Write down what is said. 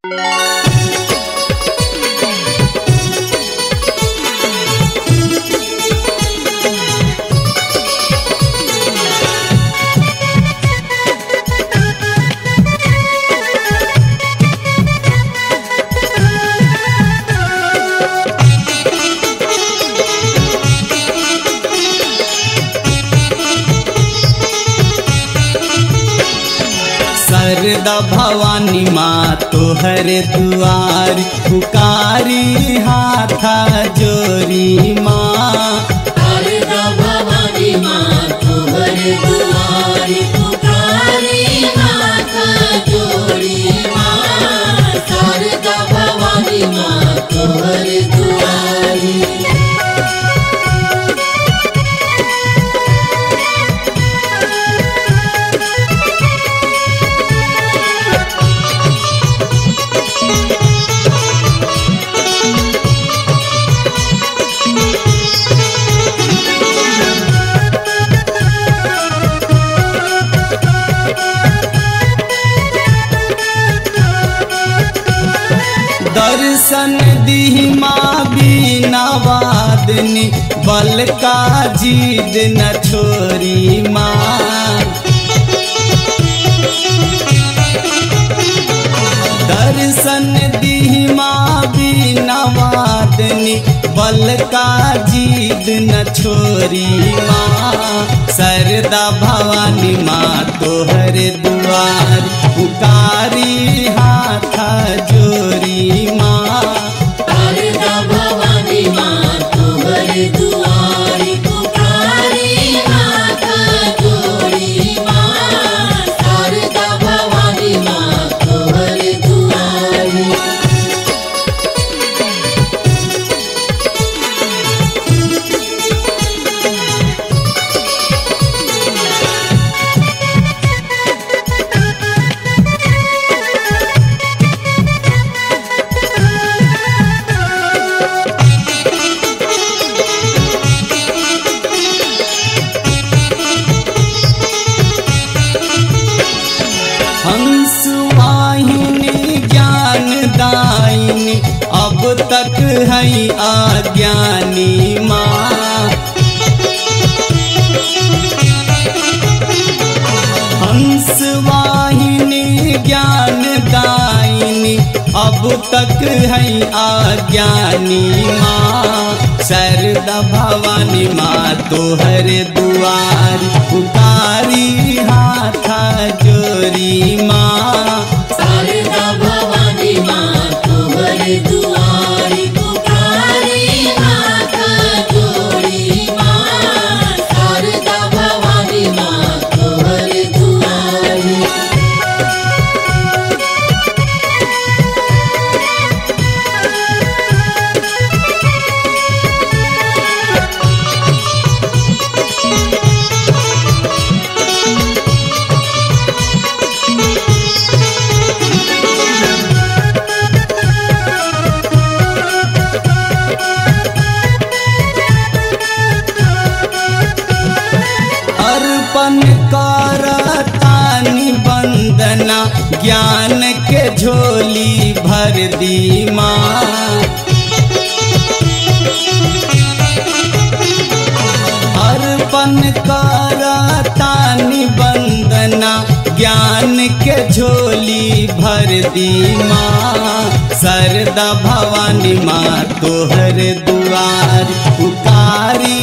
सरदा भवानी माँ तोहर दुआर पुकारी हाथा जोरी माँ शारदा भवानी माँ तोहर दुआरी पुकारी हाथ जोड़ी माँ शारदा भवानी माँ तोहर दुआरी दर्शन दी माँ बीना वादनी बल का जीद न छोरी माँ दर्शन दी माँ बीना वादनी बल का जीद न छोरी माँ सरदा भवानी माँ तोहर दुआर पुकारी हाथा जोरी माँ शारदा भवानी माँ तोहर दुआरी पुकारी हाथ जोड़ी माँ शारदा भवानी माँ तोहर दुआरी हंस वाहिनी ज्ञान दायिनी अब तक है अज्ञानी माँ हंस वाहिनी ज्ञान दायिनी अब तक है अज्ञानी माँ शरदा भवानी माँ तोहर दुआर पुकारी हाथा जोरी माँ शारदा भवानी माँ तोहर दुआरी पुकारी हाथ जोड़ी माँ शारदा भवानी माँ तोहर दुआरी अर्पण करतानी वंदना ज्ञान के झोली भर दी माँ अर्पण करतानी वंदना ज्ञान के झोली भर दी माँ सरदा भवानी माँ तोहर दुआर पुकारी